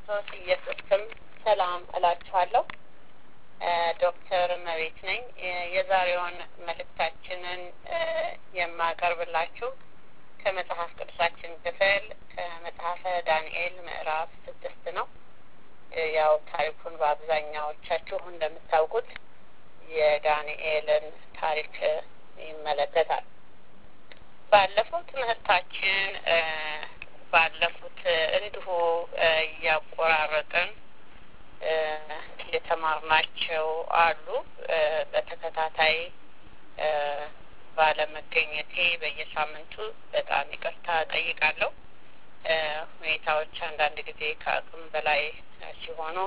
በክርስቶስ ኢየሱስ ስም ሰላም እላችኋለሁ። ዶክተር መቤት ነኝ። የዛሬውን መልእክታችንን የማቀርብላችሁ ከመጽሐፍ ቅዱሳችን ክፍል ከመጽሐፈ ዳንኤል ምዕራፍ ስድስት ነው። ያው ታሪኩን በአብዛኛዎቻችሁ እንደምታውቁት የዳንኤልን ታሪክ ይመለከታል። ባለፈው ትምህርታችን ባለፉት እንዲሁ እያቆራረጥን የተማርናቸው አሉ። በተከታታይ ባለመገኘቴ በየሳምንቱ በጣም ይቅርታ ጠይቃለሁ። ሁኔታዎች አንዳንድ ጊዜ ከአቅም በላይ ሲሆኑ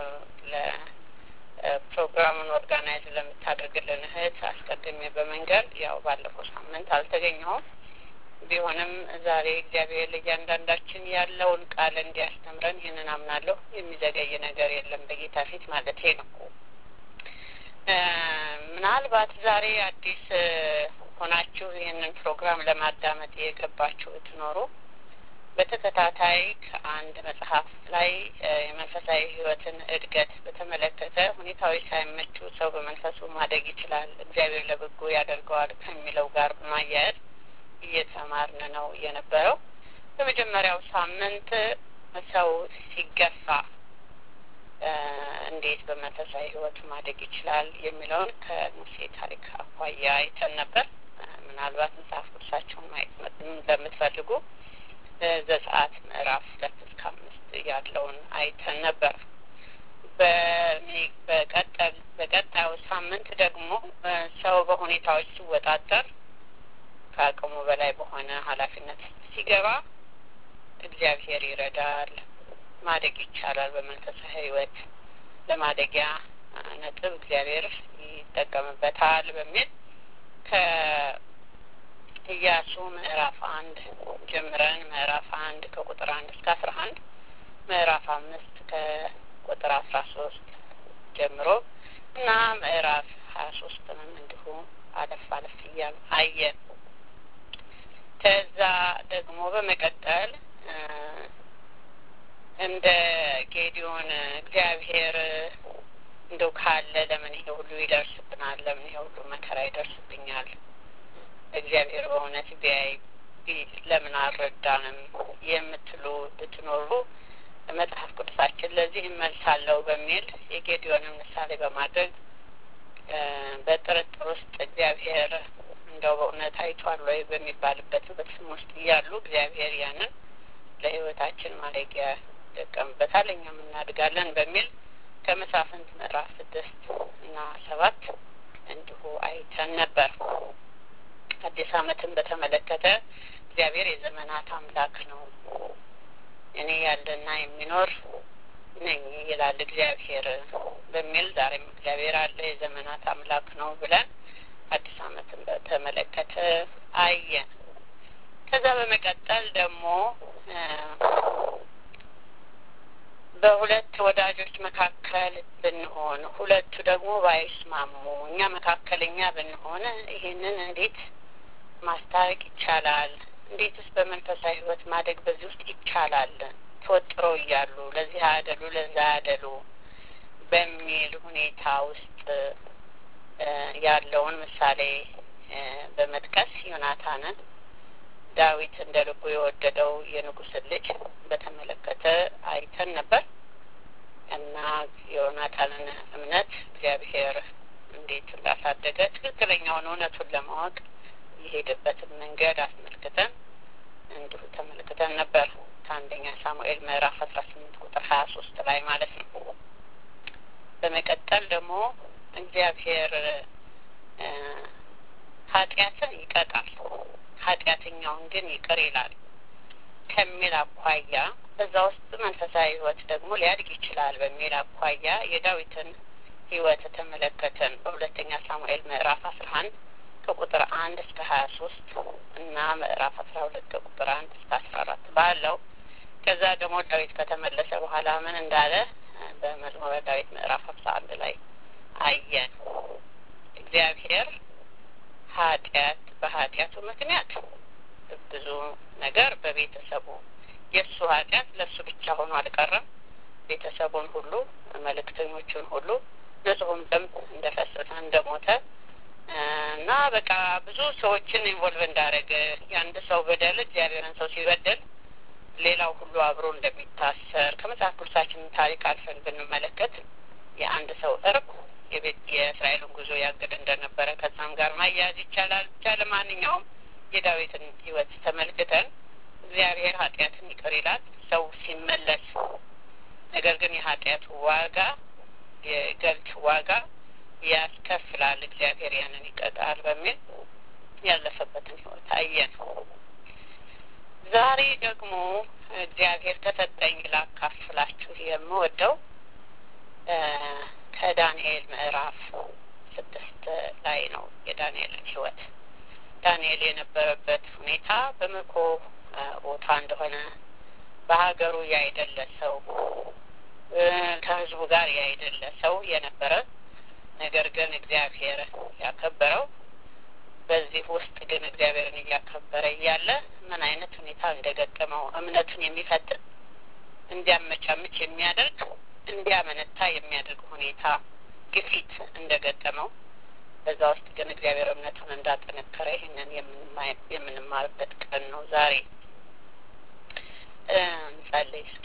ለፕሮግራሙን ኦርጋናይዝ ለምታደርግልን እህት አስቀድሜ በመንገድ ያው ባለፈው ሳምንት አልተገኘሁም። ቢሆንም ዛሬ እግዚአብሔር ለእያንዳንዳችን ያለውን ቃል እንዲያስተምረን ይህንን አምናለሁ። የሚዘገይ ነገር የለም በጌታ ፊት ማለቴ ነው። ምናልባት ዛሬ አዲስ ሆናችሁ ይህንን ፕሮግራም ለማዳመጥ የገባችሁ ብትኖሩ በተከታታይ ከአንድ መጽሐፍ ላይ የመንፈሳዊ ሕይወትን እድገት በተመለከተ ሁኔታዎች ሳይመቹ ሰው በመንፈሱ ማደግ ይችላል፣ እግዚአብሔር ለበጎ ያደርገዋል ከሚለው ጋር በማያያዝ እየተማርን ነው የነበረው። በመጀመሪያው ሳምንት ሰው ሲገፋ እንዴት በመንፈሳዊ ሕይወት ማደግ ይችላል የሚለውን ከሙሴ ታሪክ አኳያ አይተን ነበር። ምናልባት መጽሐፍ ቅዱሳቸውን ማየት ለምትፈልጉ ዘጸአት ምዕራፍ ሁለት እስከ አምስት ያለውን አይተን ነበር። በቀጠል በቀጣዩ ሳምንት ደግሞ ሰው በሁኔታዎች ሲወጣጠር ከአቅሙ በላይ በሆነ ኃላፊነት ሲገባ እግዚአብሔር ይረዳል፣ ማደግ ይቻላል። በመንፈሳዊ ሕይወት ለማደጊያ ነጥብ እግዚአብሔር ይጠቀምበታል በሚል ከኢያሱ ምዕራፍ አንድ ጀምረን ምዕራፍ አንድ ከቁጥር አንድ እስከ አስራ አንድ ምዕራፍ አምስት ከቁጥር አስራ ሶስት ጀምሮ እና ምዕራፍ ሀያ ሶስትንም እንዲሁ አለፍ አለፍ እያሉ አየን። ከዛ ደግሞ በመቀጠል እንደ ጌዲዮን እግዚአብሔር እንደው ካለ ለምን ይሄ ሁሉ ይደርስብናል? ለምን ይሄ ሁሉ መከራ ይደርስብኛል? እግዚአብሔር በእውነት ቢያይ ለምን አልረዳንም የምትሉ ብትኖሩ መጽሐፍ ቅዱሳችን ለዚህ እመልሳለሁ በሚል የጌዲዮንን ምሳሌ በማድረግ በጥርጥር ውስጥ እግዚአብሔር እንደው በእውነት አይቷል ወይ በሚባልበት በስም ውስጥ እያሉ እግዚአብሔር ያንን ለሕይወታችን ማደጊያ ይጠቀምበታል፣ እኛም እናድጋለን በሚል ከመሳፍንት ምዕራፍ ስድስት እና ሰባት እንዲሁ አይተን ነበር። አዲስ ዓመትን በተመለከተ እግዚአብሔር የዘመናት አምላክ ነው፣ እኔ ያለና የሚኖር ነኝ ይላል እግዚአብሔር በሚል ዛሬም እግዚአብሔር አለ የዘመናት አምላክ ነው ብለን አዲስ ዓመትን በተመለከተ አየን። ከዛ በመቀጠል ደግሞ በሁለት ወዳጆች መካከል ብንሆን ሁለቱ ደግሞ ባይስማሙ እኛ መካከለኛ ብንሆን ይሄንን እንዴት ማስታረቅ ይቻላል? እንዴትስ በመንፈሳዊ ሕይወት ማደግ በዚህ ውስጥ ይቻላል? ተወጥረው እያሉ ለዚህ አያደሉ ለዛ አያደሉ በሚል ሁኔታ ውስጥ ያለውን ምሳሌ በመጥቀስ ዮናታንን ዳዊት እንደ ልቡ የወደደው የንጉሥን ልጅ በተመለከተ አይተን ነበር እና የዮናታንን እምነት እግዚአብሔር እንዴት እንዳሳደገ ትክክለኛውን እውነቱን ለማወቅ የሄደበትን መንገድ አስመልክተን እንዲሁ ተመልክተን ነበር ከአንደኛ ሳሙኤል ምዕራፍ አስራ ስምንት ቁጥር ሀያ ሶስት ላይ ማለት ነው። በመቀጠል ደግሞ እግዚአብሔር ኃጢአትን ይቀጣል ኃጢአተኛውን ግን ይቅር ይላል ከሚል አኳያ በዛ ውስጥ መንፈሳዊ ሕይወት ደግሞ ሊያድግ ይችላል በሚል አኳያ የዳዊትን ሕይወት ተመለከተን በሁለተኛ ሳሙኤል ምዕራፍ አስራ አንድ ከቁጥር አንድ እስከ ሀያ ሶስት እና ምዕራፍ አስራ ሁለት ከቁጥር አንድ እስከ አስራ አራት ባለው ከዛ ደግሞ ዳዊት ከተመለሰ በኋላ ምን እንዳለ በመዝሙረ ዳዊት ምዕራፍ ሀምሳ አንድ ላይ አየን። እግዚአብሔር ኃጢአት በኃጢአቱ ምክንያት ብዙ ነገር በቤተሰቡ የእሱ ኃጢአት ለእሱ ብቻ ሆኖ አልቀረም። ቤተሰቡን ሁሉ መልእክተኞቹን ሁሉ ንጹሕም ደም እንደፈሰሰ እንደሞተ እና በቃ ብዙ ሰዎችን ኢንቮልቭ እንዳደረገ የአንድ ሰው በደል እግዚአብሔርን ሰው ሲበደል ሌላው ሁሉ አብሮ እንደሚታሰር ከመጽሐፍ ቅዱሳችን ታሪክ አልፈን ብንመለከት የአንድ ሰው እርቅ የቤት የእስራኤልን ጉዞ ያገደ እንደነበረ ከዛም ጋር ማያያዝ ይቻላል። ብቻ ለማንኛውም የዳዊትን ሕይወት ተመልክተን እግዚአብሔር ኃጢአትን ይቅር ይላል ሰው ሲመለስ። ነገር ግን የኃጢአቱ ዋጋ የገልት ዋጋ ያስከፍላል፣ እግዚአብሔር ያንን ይቀጣል በሚል ያለፈበትን ሕይወት አየን። ዛሬ ደግሞ እግዚአብሔር ከሰጠኝ ላካፍላችሁ የምወደው ከዳንኤል ምዕራፍ ስድስት ላይ ነው። የዳንኤልን ሕይወት ዳንኤል የነበረበት ሁኔታ በምርኮ ቦታ እንደሆነ በሀገሩ ያይደለ ሰው ከህዝቡ ጋር ያይደለ ሰው የነበረ ነገር ግን እግዚአብሔር ያከበረው በዚህ ውስጥ ግን እግዚአብሔርን እያከበረ እያለ ምን አይነት ሁኔታ እንደገጠመው እምነቱን የሚፈትን እንዲያመቻምች የሚያደርግ እንዲያመነታ የሚያደርግ ሁኔታ ግፊት እንደገጠመው በዛ ውስጥ ግን እግዚአብሔር እምነቱን እንዳጠነከረ ይህንን የምንማርበት ቀን ነው ዛሬ። እንጸልይ እስኪ።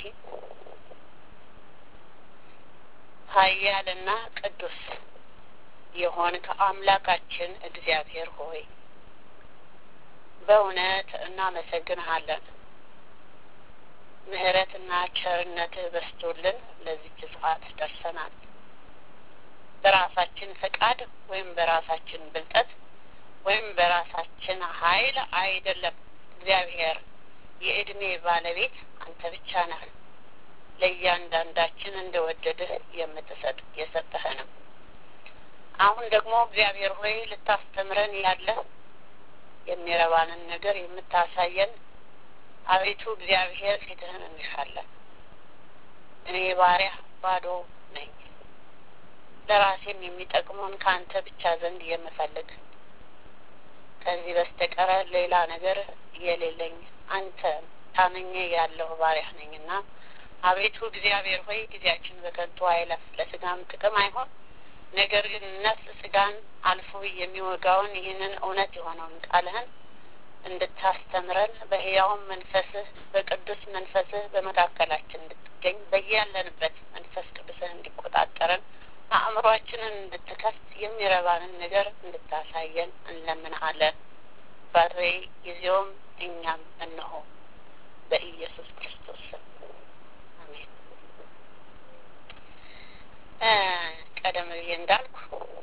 ኃያልና ቅዱስ የሆንክ አምላካችን እግዚአብሔር ሆይ በእውነት እናመሰግንሃለን። ምሕረትና ቸርነትህ በስቶልን ለዚች ሰዓት ደርሰናል። በራሳችን ፈቃድ ወይም በራሳችን ብልጠት ወይም በራሳችን ኃይል አይደለም። እግዚአብሔር የእድሜ ባለቤት አንተ ብቻ ነህ። ለእያንዳንዳችን እንደወደድህ የምትሰጥ የሰጠህንም አሁን ደግሞ እግዚአብሔር ሆይ ልታስተምረን ያለህ የሚረባንን ነገር የምታሳየን አቤቱ እግዚአብሔር ፊትህን እንሻለን። እኔ ባሪያ ባዶ ነኝ፣ ለራሴም የሚጠቅሙን ከአንተ ብቻ ዘንድ የምፈልግ ከዚህ በስተቀረ ሌላ ነገር የሌለኝ አንተ ታመኘ ያለሁ ባሪያ ነኝና አቤቱ እግዚአብሔር ሆይ ጊዜያችን በከንቱ አይለፍ፣ ለስጋም ጥቅም አይሆን ነገር ግን ነፍስ ስጋን አልፎ የሚወጋውን ይህንን እውነት የሆነውን ቃልህን እንድታስተምረን በሕያውም መንፈስህ በቅዱስ መንፈስህ በመካከላችን እንድትገኝ በያለንበት መንፈስ ቅዱስህ እንዲቆጣጠረን አእምሯችንን እንድትከፍት የሚረባንን ነገር እንድታሳየን እንለምንሃለን። ባሬ ጊዜውም እኛም እነሆ በኢየሱስ ክርስቶስ ስም አሜን። ቀደም ብዬ እንዳልኩ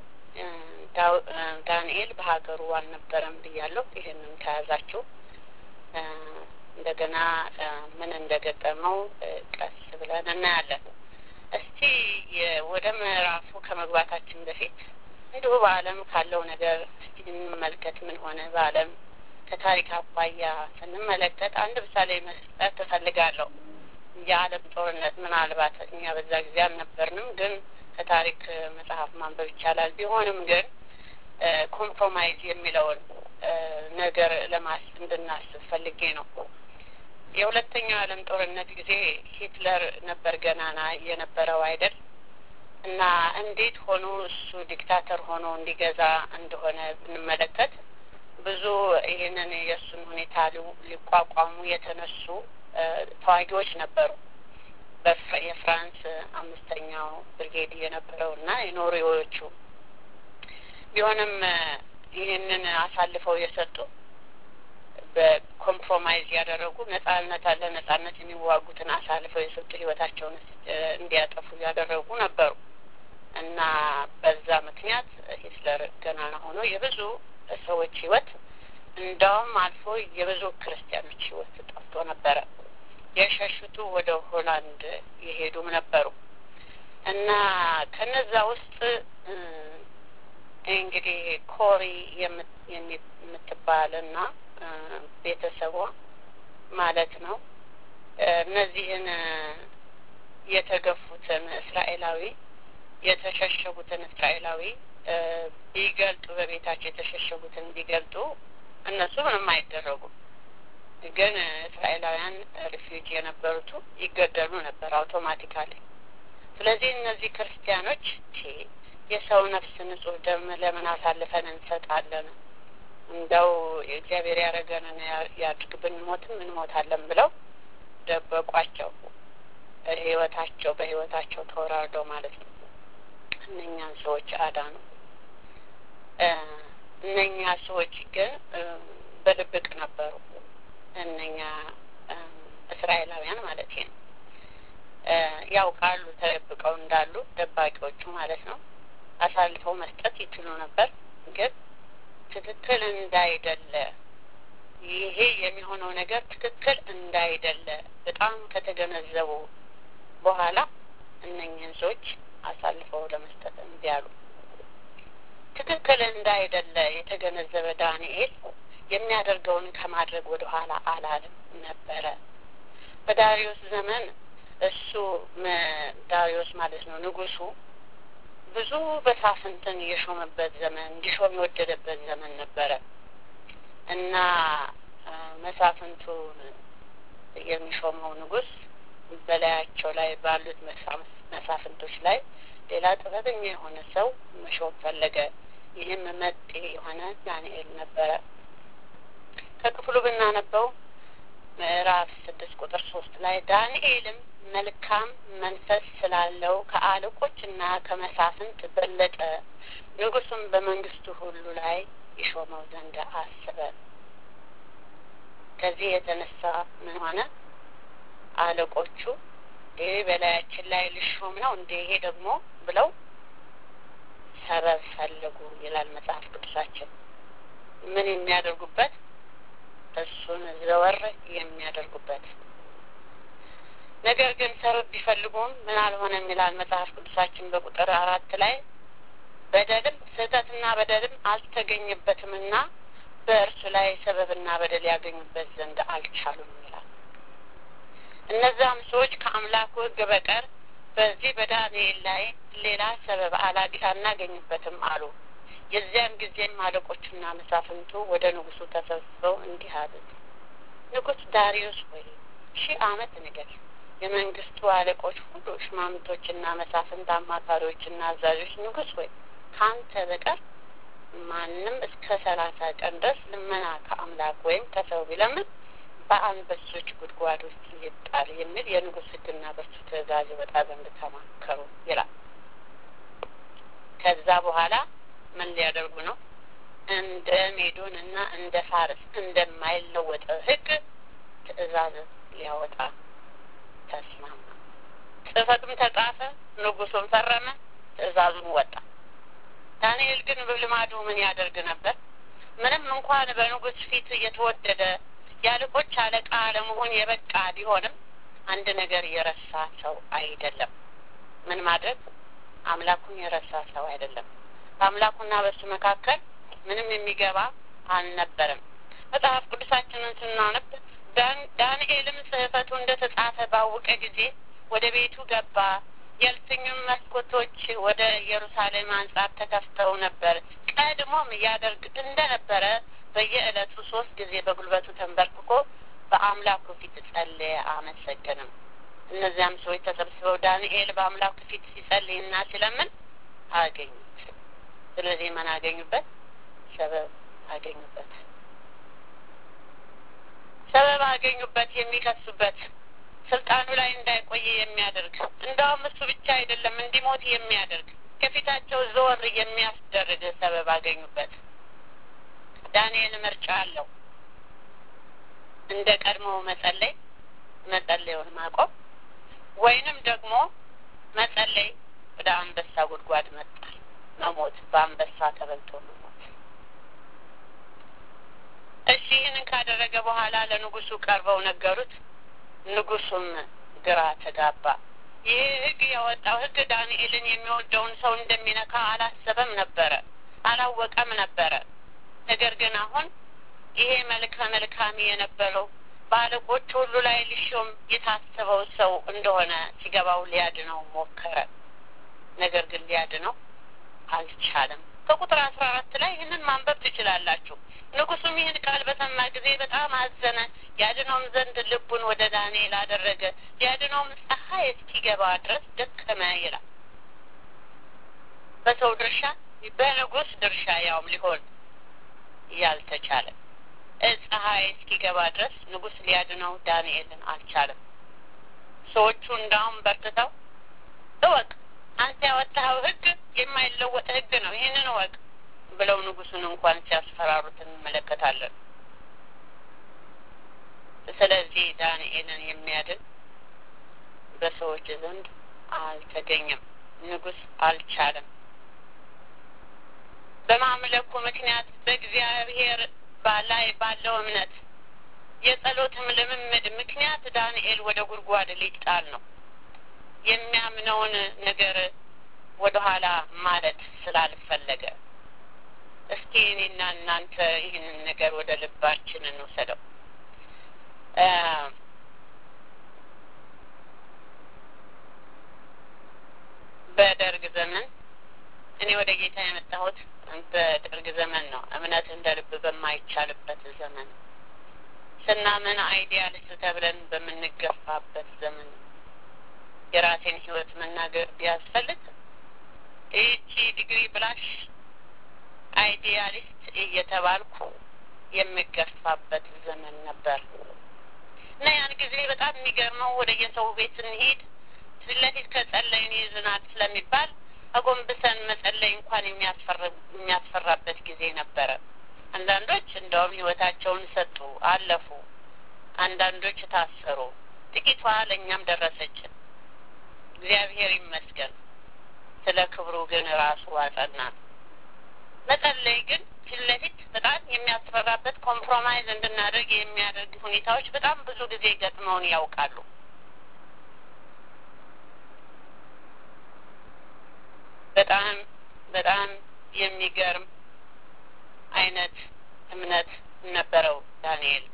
ዳንኤል በሀገሩ አልነበረም ብያለሁ። ይህንን ከያዛችሁ እንደገና ምን እንደገጠመው ቀስ ብለን እናያለን። እስቲ ወደ ምዕራፉ ከመግባታችን በፊት እንዲሁ በዓለም ካለው ነገር እስቲ እንመልከት። ምን ሆነ በዓለም ከታሪክ አኳያ ስንመለከት አንድ ምሳሌ መስጠት እፈልጋለሁ። የዓለም ጦርነት ምናልባት እኛ በዛ ጊዜ አልነበርንም፣ ግን ከታሪክ መጽሐፍ ማንበብ ይቻላል። ቢሆንም ግን ኮምፕሮማይዝ የሚለውን ነገር ለማስ እንድናስብ ፈልጌ ነው። የሁለተኛው ዓለም ጦርነት ጊዜ ሂትለር ነበር ገናና የነበረው አይደል? እና እንዴት ሆኖ እሱ ዲክታተር ሆኖ እንዲገዛ እንደሆነ ብንመለከት ብዙ ይህንን የእሱን ሁኔታ ሊቋቋሙ የተነሱ ተዋጊዎች ነበሩ። የፍራንስ አምስተኛው ብርጌድ የነበረው እና የኖርዌዎቹ ቢሆንም ይህንን አሳልፈው የሰጡ በኮምፕሮማይዝ ያደረጉ ነጻነት አለ ነጻነት የሚዋጉትን አሳልፈው የሰጡ ህይወታቸውን እንዲያጠፉ ያደረጉ ነበሩ እና በዛ ምክንያት ሂትለር ገናና ሆኖ የብዙ ሰዎች ህይወት እንዳውም አልፎ የብዙ ክርስቲያኖች ህይወት ጠፍቶ ነበረ። የሸሹቱ ወደ ሆላንድ የሄዱም ነበሩ እና ከነዛ ውስጥ እንግዲህ ኮሪ የምትባል እና ቤተሰቧ ማለት ነው እነዚህን የተገፉትን እስራኤላዊ የተሸሸጉትን እስራኤላዊ ቢገልጡ በቤታቸው የተሸሸጉትን ቢገልጡ እነሱ ምንም አይደረጉም። ግን እስራኤላውያን ሪፊውጅ የነበሩቱ ይገደሉ ነበር አውቶማቲካሊ። ስለዚህ እነዚህ ክርስቲያኖች የሰው ነፍስ ንጹሕ ደም ለምን አሳልፈን እንሰጣለን? እንደው የእግዚአብሔር ያደረገንን ያድርግ ብንሞትም እንሞታለን ብለው ደበቋቸው። ህይወታቸው በህይወታቸው ተወራርደው ማለት ነው። እነኛን ሰዎች አዳኑ። እነኛ ሰዎች ግን በድብቅ ነበሩ። እነኛ እስራኤላውያን ማለት ነው። ያውቃሉ ተደብቀው እንዳሉ ደባቂዎቹ ማለት ነው። አሳልፈው መስጠት ይችሉ ነበር፣ ግን ትክክል እንዳይደለ ይሄ የሚሆነው ነገር ትክክል እንዳይደለ በጣም ከተገነዘቡ በኋላ እነኝህን ሰዎች አሳልፈው ለመስጠት እምቢ አሉ። ትክክል እንዳይደለ የተገነዘበ ዳንኤል የሚያደርገውን ከማድረግ ወደ ኋላ አላለም ነበረ። በዳሪዮስ ዘመን እሱ ዳሪዮስ ማለት ነው ንጉሱ ብዙ በሳፍንትን የሾመበት ዘመን እንዲሾም የወደደበት ዘመን ነበረ እና መሳፍንቱን የሚሾመው ንጉስ በላያቸው ላይ ባሉት መሳፍንቶች ላይ ሌላ ጥበበኛ የሆነ ሰው መሾም ፈለገ። ይህም መጤ የሆነ ዳንኤል ነበረ። ከክፍሉ ብናነበው ምዕራፍ ስድስት ቁጥር ሶስት ላይ ዳንኤልም መልካም መንፈስ ስላለው ከአለቆችና ከመሳፍንት በለጠ፣ ንጉሱም በመንግስቱ ሁሉ ላይ ይሾመው ዘንድ አስበ። ከዚህ የተነሳ ምን ሆነ? አለቆቹ ይህ በላያችን ላይ ልሾም ነው እንደ ይሄ ደግሞ ብለው ሰበብ ፈለጉ ይላል መጽሐፍ ቅዱሳችን። ምን የሚያደርጉበት እሱን ዘወር የሚያደርጉበት ነገር ግን ሰበብ ቢፈልጉም ምን አልሆነም ይላል መጽሐፍ ቅዱሳችን በቁጥር አራት ላይ በደልም ስህተትና በደልም አልተገኘበትምና በእርሱ ላይ ሰበብና በደል ያገኙበት ዘንድ አልቻሉም ይላል። እነዛም ሰዎች ከአምላኩ ሕግ በቀር በዚህ በዳንኤል ላይ ሌላ ሰበብ አላግ አናገኝበትም አሉ። የዚያን ጊዜም አለቆቹና መሳፍንቱ ወደ ንጉሱ ተሰብስበው እንዲህ አሉት፣ ንጉሥ ዳሪዮስ ሆይ ሺህ ዓመት ንገር። የመንግስቱ አለቆች ሁሉ ሽማምቶችና መሳፍንት፣ አማካሪዎችና አዛዦች ንጉሥ ሆይ ከአንተ በቀር ማንም እስከ ሰላሳ ቀን ድረስ ልመና ከአምላክ ወይም ከሰው ቢለምን በአንበሶች ጉድጓድ ውስጥ ይጣል የሚል የንጉሥ ሕግና በሱ ትእዛዝ ይወጣ ዘንድ ተማከሩ ይላል። ከዛ በኋላ ምን ሊያደርጉ ነው? እንደ ሜዶን እና እንደ ፋርስ እንደማይለወጥ ሕግ ትእዛዝ ሊያወጣ ተስማማ። ጽሕፈቱም ተጻፈ፣ ንጉሱም ፈረመ፣ ትእዛዙም ወጣ። ዳንኤል ግን በልማዱ ምን ያደርግ ነበር? ምንም እንኳን በንጉስ ፊት የተወደደ የአለቆች አለቃ ለመሆን የበቃ ቢሆንም አንድ ነገር የረሳ ሰው አይደለም። ምን ማድረግ? አምላኩን የረሳ ሰው አይደለም። በአምላኩና በሱ መካከል ምንም የሚገባ አልነበረም። መጽሐፍ ቅዱሳችንን ስናነብ ዳንኤልም ጽሕፈቱ እንደ ተጻፈ ባወቀ ጊዜ ወደ ቤቱ ገባ። የእልፍኙም መስኮቶች ወደ ኢየሩሳሌም አንጻር ተከፍተው ነበር። ቀድሞም ያደርግ እንደነበረ በየዕለቱ ሶስት ጊዜ በጉልበቱ ተንበርክኮ በአምላኩ ፊት ጸለየ፣ አመሰገንም። እነዚያም ሰዎች ተሰብስበው ዳንኤል በአምላኩ ፊት ሲጸልይና ሲለምን አገኙት። ስለዚህ ምን አገኙበት? ሰበብ አገኙበት። ሰበብ አገኙበት፣ የሚከሱበት ስልጣኑ ላይ እንዳይቆይ የሚያደርግ እንደውም እሱ ብቻ አይደለም እንዲሞት የሚያደርግ ከፊታቸው ዘወር የሚያስደርግ ሰበብ አገኙበት። ዳንኤል ምርጫ አለው። እንደ ቀድሞ መጸለይ መጸለዩን ማቆም ወይንም ደግሞ መጸለይ ወደ አንበሳ ጉድጓድ መጣል መሞት፣ በአንበሳ ተበልቶ መሞት። እሺ ይህንን ካደረገ በኋላ ለንጉሱ ቀርበው ነገሩት። ንጉሱም ግራ ተጋባ። ይህ ሕግ ያወጣው ሕግ ዳንኤልን የሚወደውን ሰው እንደሚነካ አላሰበም ነበረ፣ አላወቀም ነበረ። ነገር ግን አሁን ይሄ መልከ መልካም የነበረው በአለቆች ሁሉ ላይ ሊሾም የታሰበው ሰው እንደሆነ ሲገባው ሊያድነው ሞከረ። ነገር ግን ሊያድነው አልቻለም። ከቁጥር አስራ አራት ላይ ይህንን ማንበብ ትችላላችሁ። ንጉሱም ይህን ቃል በሰማ ጊዜ በጣም አዘነ። ያድነውም ዘንድ ልቡን ወደ ዳንኤል አደረገ። ያድነውም ፀሐይ እስኪገባ ድረስ ደከመ ይላል። በሰው ድርሻ በንጉስ ድርሻ ያውም ሊሆን ያልተቻለ ፀሐይ እስኪገባ ድረስ ንጉስ ሊያድነው ዳንኤልን አልቻለም። ሰዎቹ እንዳውም በርትተው እወቅ፣ አንተ ያወጣኸው ሕግ የማይለወጥ ሕግ ነው፣ ይህንን እወቅ ብለው ንጉሱን እንኳን ሲያስፈራሩት እንመለከታለን። ስለዚህ ዳንኤልን የሚያድን በሰዎች ዘንድ አልተገኘም። ንጉስ አልቻለም። በማምለኩ ምክንያት በእግዚአብሔር ላይ ባለው እምነት የጸሎትም ልምምድ ምክንያት ዳንኤል ወደ ጉድጓድ ሊጣል ነው። የሚያምነውን ነገር ወደኋላ ማለት ስላልፈለገ እስኪ እኔና እናንተ ይህንን ነገር ወደ ልባችን እንውሰደው። በደርግ ዘመን እኔ ወደ ጌታ የመጣሁት በደርግ ዘመን ነው። እምነት እንደ ልብ በማይቻልበት ዘመን ስናምን አይዲያሊስት ተብለን በምንገፋበት ዘመን የራሴን ሕይወት መናገር ቢያስፈልግ ይህቺ ዲግሪ ብላሽ አይዲያሊስት እየተባልኩ የምገፋበት ዘመን ነበር እና ያን ጊዜ በጣም የሚገርመው ወደ የሰው ቤት ስንሄድ ፊት ለፊት ከጸለይን ይዝናል ስለሚባል አጎንብሰን መጸለይ እንኳን የሚያስፈራበት ጊዜ ነበረ። አንዳንዶች እንደውም ህይወታቸውን ሰጡ፣ አለፉ። አንዳንዶች ታሰሩ። ጥቂቷ ለእኛም ደረሰችን። እግዚአብሔር ይመስገን። ስለ ክብሩ ግን ራሱ አጸናን። መጸለይ ግን ፊት ለፊት በጣም የሚያስፈራበት ኮምፕሮማይዝ እንድናደርግ የሚያደርግ ሁኔታዎች በጣም ብዙ ጊዜ ገጥመውን ያውቃሉ። በጣም በጣም የሚገርም አይነት እምነት ነበረው ዳንኤል።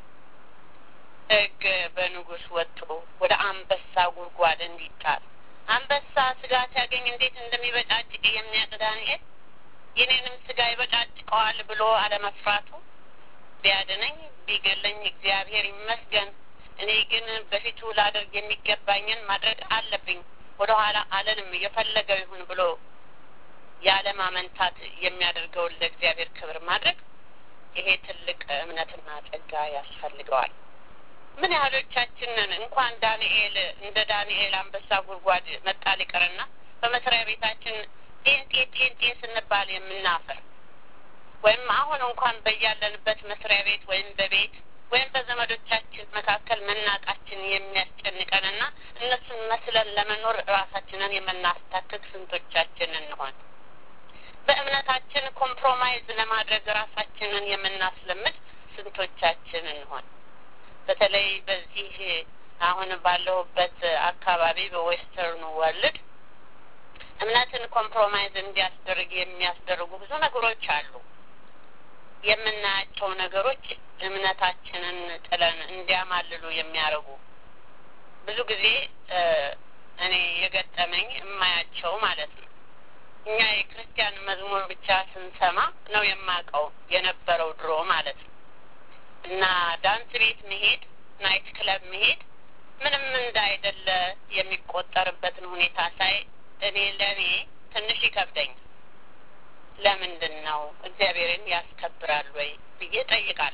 ሕግ በንጉሥ ወጥቶ ወደ አንበሳ ጉድጓድ እንዲጣል አንበሳ ስጋ ሲያገኝ እንዴት እንደሚበጫጭቅ የሚያውቅ ዳንኤል የኔንም ስጋ ይበጫጭቀዋል ብሎ አለመፍራቱ ቢያድነኝ ቢገለኝ እግዚአብሔር ይመስገን፣ እኔ ግን በፊቱ ላደርግ የሚገባኝን ማድረግ አለብኝ ወደ ኋላ አለንም የፈለገው ይሁን ብሎ ያለማመንታት የሚያደርገውን ለእግዚአብሔር ክብር ማድረግ ይሄ ትልቅ እምነትና ጸጋ ያስፈልገዋል። ምን ያህሎቻችንን እንኳን ዳንኤል እንደ ዳንኤል አንበሳ ጉድጓድ መጣል ይቅርና በመስሪያ ቤታችን ጤንጤ ጤንጤ ስንባል የምናፈር ወይም አሁን እንኳን በያለንበት መስሪያ ቤት ወይም በቤት ወይም በዘመዶቻችን መካከል መናቃችን የሚያስጨንቀንና እነሱን መስለን ለመኖር ራሳችንን የምናስታክክ ስንቶቻችን እንሆን? በእምነታችን ኮምፕሮማይዝ ለማድረግ ራሳችንን የምናስለምድ ስንቶቻችን እንሆን? በተለይ በዚህ አሁን ባለሁበት አካባቢ በዌስተርኑ ወርልድ እምነትን ኮምፕሮማይዝ እንዲያስደርግ የሚያስደርጉ ብዙ ነገሮች አሉ። የምናያቸው ነገሮች እምነታችንን ጥለን እንዲያማልሉ የሚያደርጉ ብዙ ጊዜ እኔ የገጠመኝ የማያቸው ማለት ነው። እኛ የክርስቲያን መዝሙር ብቻ ስንሰማ ነው የማውቀው የነበረው ድሮ ማለት ነው። እና ዳንስ ቤት መሄድ፣ ናይት ክለብ መሄድ ምንም እንዳይደለ የሚቆጠርበትን ሁኔታ ሳይ እኔ ለእኔ ትንሽ ይከብደኝ። ለምንድን ነው እግዚአብሔርን ያስከብራል ወይ ብዬ ጠይቃል።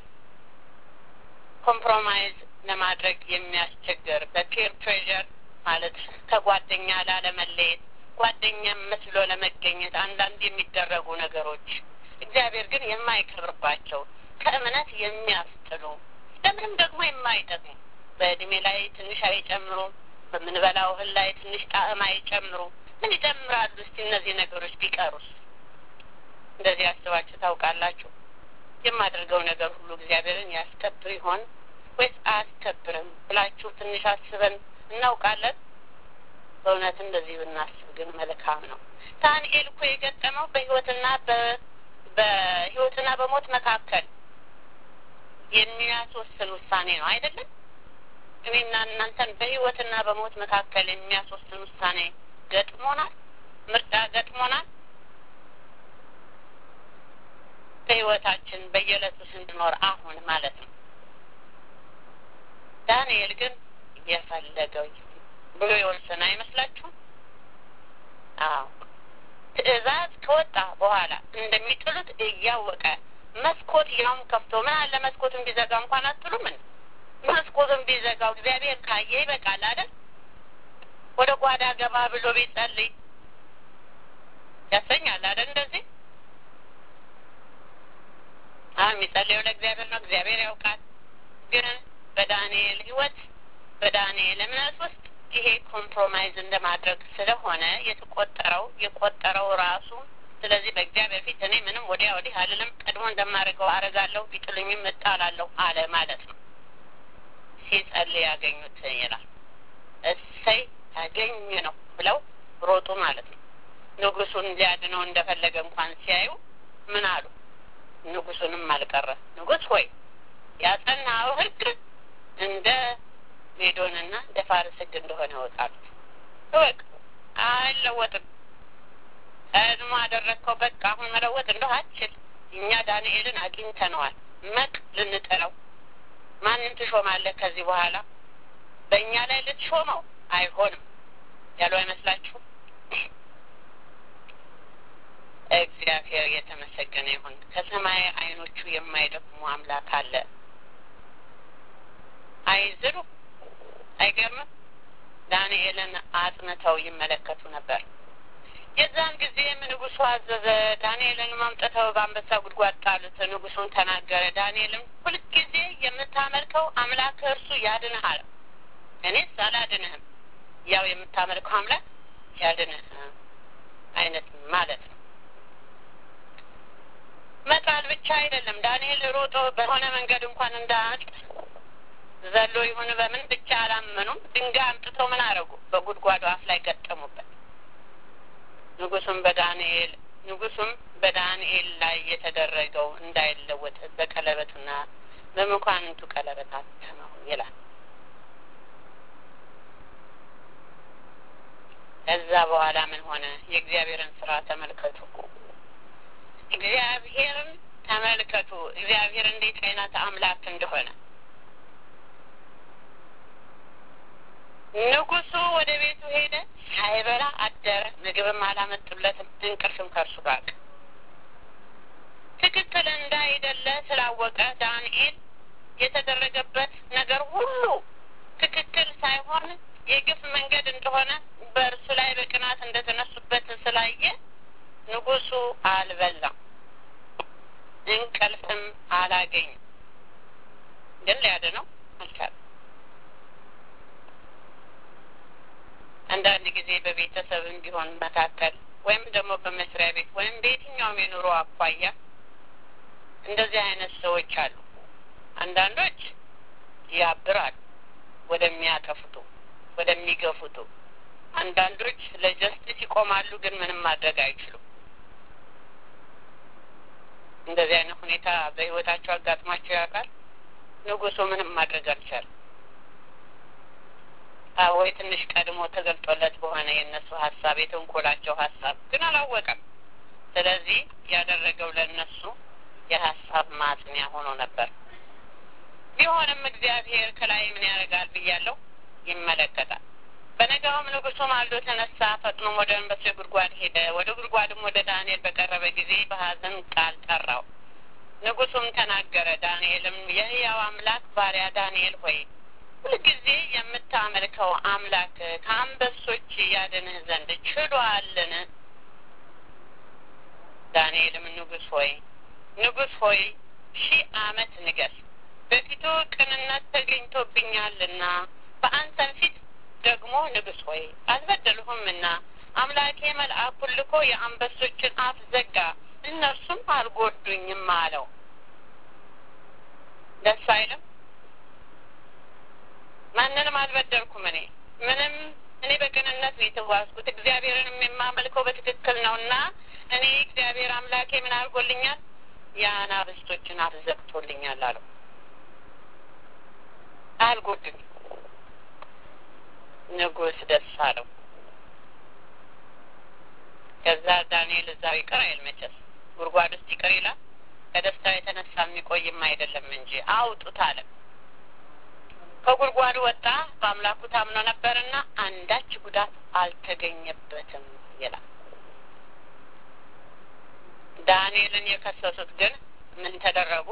ኮምፕሮማይዝ ለማድረግ የሚያስቸግር በፒር ፕሬዠር ማለት ከጓደኛ ላለመለየት ጓደኛ መስሎ ለመገኘት አንዳንድ የሚደረጉ ነገሮች እግዚአብሔር ግን የማይከብርባቸው ከእምነት የሚያስጥሉ ለምንም ደግሞ የማይጠቅሙ በእድሜ ላይ ትንሽ አይጨምሩ፣ በምንበላው እህል ላይ ትንሽ ጣዕም አይጨምሩ። ምን ይጨምራሉ? እስቲ እነዚህ ነገሮች ቢቀሩስ? እንደዚህ አስባችሁ ታውቃላችሁ? የማደርገው ነገር ሁሉ እግዚአብሔርን ያስከብር ይሆን ወይስ አያስከብርም ብላችሁ ትንሽ አስበን እናውቃለን? በእውነት እንደዚህ ብናስብ ግን መልካም ነው። ዳንኤል እኮ የገጠመው በህይወትና በህይወትና በሞት መካከል የሚያስወስን ውሳኔ ነው አይደለም? እኔና እናንተን በህይወትና በሞት መካከል የሚያስወስን ውሳኔ ገጥሞናል። ምርጫ ገጥሞናል። በህይወታችን በየዕለቱ ስንኖር አሁን ማለት ነው። ዳንኤል ግን እየፈለገው ብሎ የወሰነ አይመስላችሁም? አዎ ትእዛዝ ከወጣ በኋላ እንደሚጥሉት እያወቀ መስኮት ያውም ከፍቶ ምን አለ መስኮቱን ቢዘጋ እንኳን አትሉም? ምን መስኮቱን ቢዘጋው እግዚአብሔር ካየ ይበቃል አይደል? ወደ ጓዳ ገባ ብሎ ቢጸልይ ያሰኛል አይደል? እንደዚህ አሁን የሚጸልየው ለእግዚአብሔር ነው። እግዚአብሔር ያውቃል። ግን በዳንኤል ህይወት በዳንኤል እምነት ውስጥ ይሄ ኮምፕሮማይዝ እንደማድረግ ስለሆነ የተቆጠረው የቆጠረው ራሱ ስለዚህ በእግዚአብሔር ፊት እኔ ምንም ወዲያ ወዲህ አልልም፣ ቀድሞ እንደማደርገው አረጋለሁ፣ ቢጥሉኝም እጣላለሁ አለ ማለት ነው። ሲጸልይ ያገኙት ይላል። እሰይ ታገኝ ነው ብለው ሮጡ ማለት ነው። ንጉሱን ሊያድነው እንደፈለገ እንኳን ሲያዩ ምን አሉ? ንጉሱንም አልቀረ ንጉስ ሆይ ያጸናው ህግ እንደ ሜዶንና እንደ ፋርስ ህግ እንደሆነ ያወጣሉ። እወቅ፣ አይለወጥም። ቀድሞ አደረግከው፣ በቃ አሁን መለወጥ እንደው አችል። እኛ ዳንኤልን አግኝተነዋል። መቅ ልንጥለው ማንን ትሾማለህ ከዚህ በኋላ በእኛ ላይ ልትሾመው አይሆንም ያሉ አይመስላችሁም? እግዚአብሔር የተመሰገነ ይሁን። ከሰማይ አይኖቹ የማይደክሙ አምላክ አለ። አይዝሩ አይገርምም? ዳንኤልን አጥንተው ይመለከቱ ነበር። የዛን ጊዜም ንጉሱ አዘዘ። ዳንኤልን ማምጠተው በአንበሳ ጉድጓድ ጣሉት። ንጉሱን ተናገረ። ዳንኤልም ሁልጊዜ የምታመልከው አምላክ እርሱ ያድንሃል፣ እኔስ አላድንህም። ያው የምታመልከው አምላክ ያድንህ አይነት ማለት ነው። መጣል ብቻ አይደለም። ዳንኤል ሮጦ በሆነ መንገድ እንኳን እንዳያልቅ ዘሎ ይሁን በምን ብቻ አላመኑም። ድንጋይ አምጥተው ምን አረጉ? በጉድጓዱ አፍ ላይ ገጠሙበት። ንጉሱም በዳንኤል ንጉሱም በዳንኤል ላይ የተደረገው እንዳይለወጥ በቀለበቱና በመኳንንቱ ቀለበት አተመው ይላል። ከዛ በኋላ ምን ሆነ? የእግዚአብሔርን ስራ ተመልከቱ። እግዚአብሔርን ተመልከቱ። እግዚአብሔር እንዴት አይነት አምላክ እንደሆነ ንጉሱ ወደ ቤቱ ሄደ፣ ሳይበላ አደረ። ምግብም አላመጡለትም፣ እንቅልፍም ከእርሱ ጋር ትክክል እንዳይደለ ስላወቀ ዳንኤል የተደረገበት ነገር ሁሉ ትክክል ሳይሆን የግፍ መንገድ እንደሆነ በእርሱ ላይ በቅናት እንደተነሱበት ስላየ ንጉሱ አልበላም፣ እንቅልፍም አላገኝም። ግን ሊያድነው አልቻለም። አንዳንድ ጊዜ በቤተሰብም ቢሆን መካከል ወይም ደግሞ በመስሪያ ቤት ወይም በየትኛውም የኑሮ አኳያ እንደዚህ አይነት ሰዎች አሉ። አንዳንዶች ያብራሉ ወደሚያጠፉቱ፣ ወደሚገፉቱ። አንዳንዶች ለጀስቲስ ይቆማሉ፣ ግን ምንም ማድረግ አይችሉም። እንደዚህ አይነት ሁኔታ በህይወታቸው አጋጥሟቸው ያውቃል? ንጉሱ ምንም ማድረግ አልቻለም። ወይ ትንሽ ቀድሞ ተገልጦለት በሆነ የእነሱ ሀሳብ የተንኮላቸው ሀሳብ ግን አላወቀም። ስለዚህ ያደረገው ለእነሱ የሀሳብ ማጽኒያ ሆኖ ነበር። ቢሆንም እግዚአብሔር ከላይ ምን ያደርጋል ብያለሁ፣ ይመለከታል። በነጋውም ንጉሱ ማልዶ ተነሳ፣ ፈጥኖ ወደ አንበሶ ጉድጓድ ሄደ። ወደ ጉድጓድም ወደ ዳንኤል በቀረበ ጊዜ በሀዘን ቃል ጠራው። ንጉሱም ተናገረ። ዳንኤልም የሕያው አምላክ ባሪያ ዳንኤል ሆይ ሁልጊዜ የምታመልከው አምላክ ከአንበሶች ያድንህ ዘንድ ችሏልን? ዳንኤልም ንጉሥ ሆይ ንጉሥ ሆይ ሺህ ዓመት ንገስ፣ በፊቱ ቅንነት ተገኝቶብኛልና በአንተም ፊት ደግሞ ንጉሥ ሆይ አልበደልሁምና አምላኬ መልአኩን ልኮ የአንበሶችን አፍ ዘጋ፣ እነርሱም አልጎዱኝም አለው። ደስ አይልም? ማንንም አልበደልኩም። እኔ ምንም እኔ በቅንነት ነው የተጓዝኩት። እግዚአብሔርንም የማመልከው በትክክል ነው እና እኔ እግዚአብሔር አምላኬ ምን አድርጎልኛል? የአናብስቶችን አፍ ዘግቶልኛል አለው። አልጎድም። ንጉሥ ደስ አለው። ከዛ ዳንኤል እዛው ይቅር አይል መቼስ ጉድጓድ ውስጥ ይቅር ይላል ከደስታው የተነሳ የሚቆይም አይደለም እንጂ አውጡት አለ። ከጉድጓዱ ወጣ፣ በአምላኩ ታምኖ ነበርና አንዳች ጉዳት አልተገኘበትም ይላል። ዳንኤልን የከሰሱት ግን ምን ተደረጉ?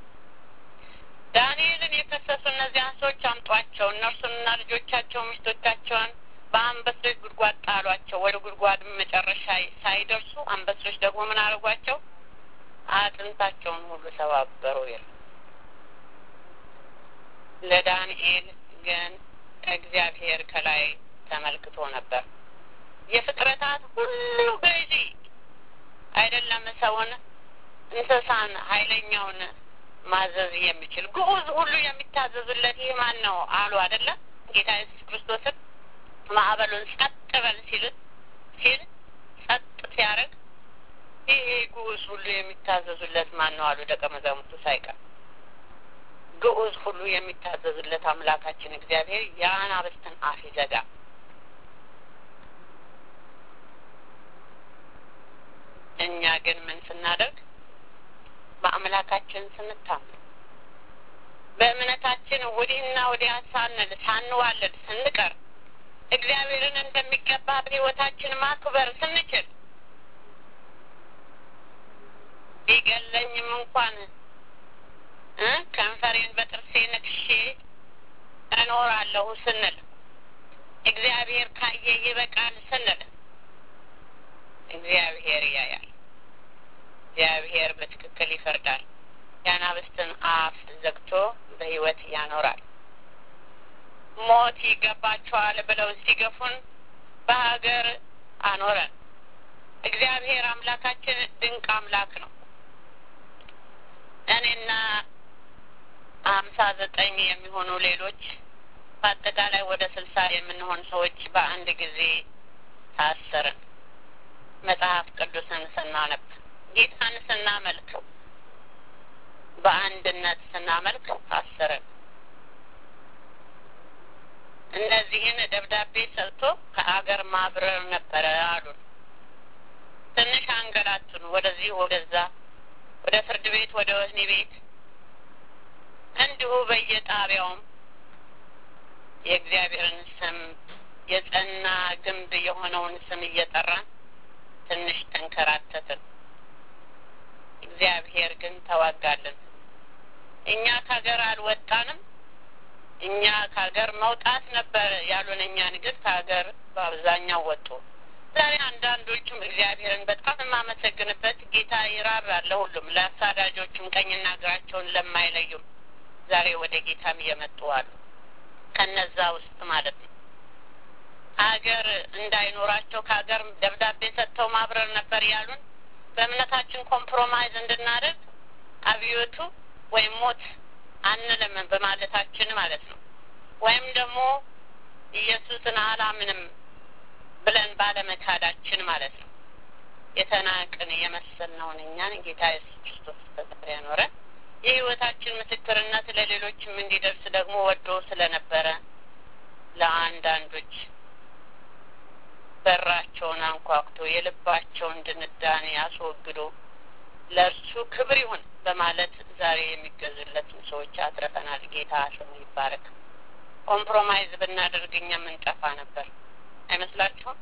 ዳንኤልን የከሰሱ እነዚያን ሰዎች አምጧቸው፣ እነርሱንና ልጆቻቸው ሚስቶቻቸውን በአንበሶች ጉድጓድ ጣሏቸው። ወደ ጉድጓድ መጨረሻ ሳይደርሱ አንበሶች ደግሞ ምን አድርጓቸው? አጥንታቸውን ሁሉ ሰባበሩ ይላል። ለዳንኤል ግን እግዚአብሔር ከላይ ተመልክቶ ነበር። የፍጥረታት ሁሉ ገዢ አይደለም፣ ሰውን፣ እንስሳን፣ ኃይለኛውን ማዘዝ የሚችል ግዑዝ ሁሉ የሚታዘዙለት ይህ ማን ነው አሉ አይደለም ጌታ ኢየሱስ ክርስቶስን ማዕበሉን ጸጥ በል ሲል ሲል ጸጥ ሲያደርግ ይህ ግዑዝ ሁሉ የሚታዘዙለት ማን ነው አሉ ደቀ መዛሙርቱ ሳይቀር። ግዑዝ ሁሉ የሚታዘዙለት አምላካችን እግዚአብሔር የአናብስትን አፍ ይዘጋ። እኛ ግን ምን ስናደርግ በአምላካችን ስንታመን በእምነታችን ወዲህና ወዲያ ሳንል ሳንዋለድ ስንቀር እግዚአብሔርን እንደሚገባ በሕይወታችን ማክበር ስንችል ቢገለኝም እንኳን እ ከንፈሬን በጥርሴ ነክሼ እኖራለሁ ስንል እግዚአብሔር ካየ ይበቃል ስንል እግዚአብሔር ያያል። እግዚአብሔር በትክክል ይፈርዳል። የአናብስትን አፍ ዘግቶ በሕይወት ያኖራል። ሞት ይገባቸዋል ብለው ሲገፉን በሀገር አኖረን። እግዚአብሔር አምላካችን ድንቅ አምላክ ነው። እኔና ሀምሳ ዘጠኝ የሚሆኑ ሌሎች በአጠቃላይ ወደ ስልሳ የምንሆን ሰዎች በአንድ ጊዜ ታሰርን። መጽሐፍ ቅዱስን ስናነብ ጌታን ስናመልክ በአንድነት ስናመልክ ታሰርን። እነዚህን ደብዳቤ ሰጥቶ ከአገር ማብረር ነበረ አሉን። ትንሽ አንገላቱን፣ ወደዚህ ወደዛ፣ ወደ ፍርድ ቤት፣ ወደ ወህኒ ቤት እንዲሁ በየጣቢያውም የእግዚአብሔርን ስም የጸና ግንብ የሆነውን ስም እየጠራን ትንሽ ተንከራተትን። እግዚአብሔር ግን ተዋጋልን። እኛ ከሀገር አልወጣንም። እኛ ከሀገር መውጣት ነበር ያሉን። እኛን ግን ከሀገር በአብዛኛው ወጡ። ዛሬ አንዳንዶቹም እግዚአብሔርን በጣም የማመሰግንበት ጌታ ይራራል ለሁሉም፣ ለአሳዳጆቹም ቀኝና እግራቸውን ለማይለዩም ዛሬ ወደ ጌታም እየመጡ አሉ። ከነዛ ውስጥ ማለት ነው። ሀገር እንዳይኖራቸው ከሀገር ደብዳቤ ሰጥተው ማብረር ነበር ያሉን። በእምነታችን ኮምፕሮማይዝ እንድናደርግ አብዮቱ ወይም ሞት አንልም በማለታችን ማለት ነው። ወይም ደግሞ ኢየሱስን አላምንም ብለን ባለመካዳችን ማለት ነው። የተናቅን የመሰልነውን እኛን ጌታ ኢየሱስ ክርስቶስ በዛሬ ያኖረን የሕይወታችን ምስክርነት ለሌሎችም እንዲደርስ ደግሞ ወዶ ስለነበረ ለአንዳንዶች በራቸውን አንኳኩቶ የልባቸውን ድንዳኔ አስወግዶ ለእርሱ ክብር ይሁን በማለት ዛሬ የሚገዙለትን ሰዎች አትረፈናል። ጌታ ስሙ ይባረክ። ኮምፕሮማይዝ ብናደርግ እኛ የምንጠፋ ነበር አይመስላችሁም?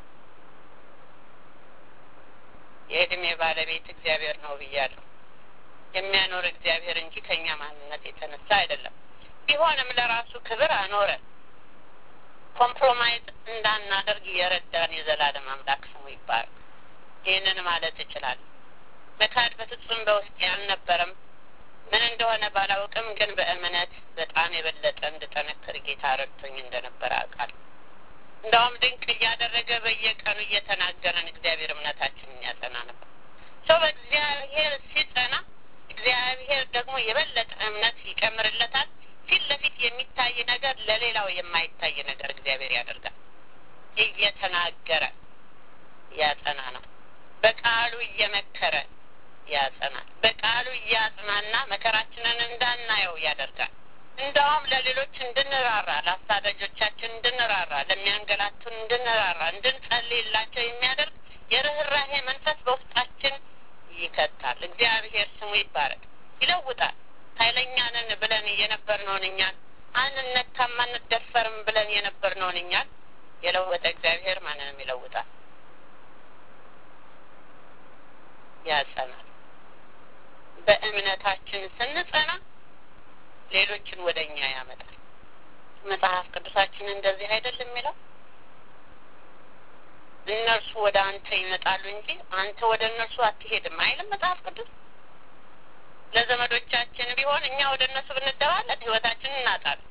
የእድሜ ባለቤት እግዚአብሔር ነው ብያለሁ። የሚያኖር እግዚአብሔር እንጂ ከእኛ ማንነት የተነሳ አይደለም። ቢሆንም ለራሱ ክብር አኖረን። ኮምፕሮማይዝ እንዳናደርግ የረዳን የዘላለም አምላክ ስሙ ይባረክ። ይህንን ማለት እችላለሁ። መካድ በፍጹም በውስጥ ያልነበረም ምን እንደሆነ ባላውቅም፣ ግን በእምነት በጣም የበለጠ እንድጠነክር ጌታ ረድቶኝ እንደነበረ አውቃለሁ። እንደውም ድንቅ እያደረገ በየቀኑ እየተናገረን እግዚአብሔር እምነታችንን ያጸና ነበር። ሰው በእግዚአብሔር ሲጸና እግዚአብሔር ደግሞ የበለጠ እምነት ይጨምርለታል። ፊት ለፊት የሚታይ ነገር ለሌላው የማይታይ ነገር እግዚአብሔር ያደርጋል። እየተናገረ ያጸና ነው። በቃሉ እየመከረ ያጸናል። በቃሉ እያጽናና መከራችንን እንዳናየው ያደርጋል። እንደውም ለሌሎች እንድንራራ፣ ለአሳዳጆቻችን እንድንራራ፣ ለሚያንገላቱን እንድንራራ፣ እንድንጸልይላቸው የሚያደርግ የርኅራሄ መንፈስ በውስጣችን ይከታል። እግዚአብሔር ስሙ ይባረክ። ይለውጣል። ኃይለኛ ነን ብለን የነበርነውን እኛን አንነካም አንደፈርም ብለን የነበርነውን እኛን የለወጠ እግዚአብሔር ማንንም ይለውጣል፣ ያጸናል። በእምነታችን ስንጸና ሌሎችን ወደ እኛ ያመጣል። መጽሐፍ ቅዱሳችን እንደዚህ አይደለም የሚለው እነርሱ ወደ አንተ ይመጣሉ እንጂ አንተ ወደ እነርሱ አትሄድም አይልም መጽሐፍ ቅዱስ። ለዘመዶቻችን ቢሆን እኛ ወደ እነሱ ብንደባለን ህይወታችንን እናጣለን፣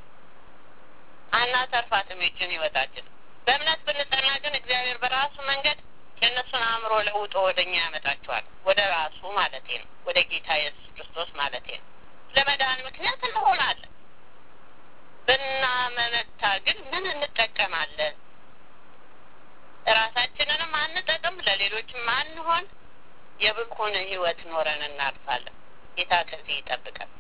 አናተርፋትም ይችን ህይወታችን። በእምነት ብንጸና ግን እግዚአብሔር በራሱ መንገድ የእነሱን አእምሮ ለውጦ ወደ እኛ ያመጣቸዋል። ወደ ራሱ ማለቴ ነው፣ ወደ ጌታ ኢየሱስ ክርስቶስ ማለቴ ነው። ለመዳን ምክንያት እንሆናለን። ብናመነታ ግን ምን እንጠቀማለን? ራሳችንንም አንጠቅም፣ ለሌሎችም አንሆን፣ የብኩን ህይወት ኖረን እናልፋለን። ጌታ ከዚህ ይጠብቃል።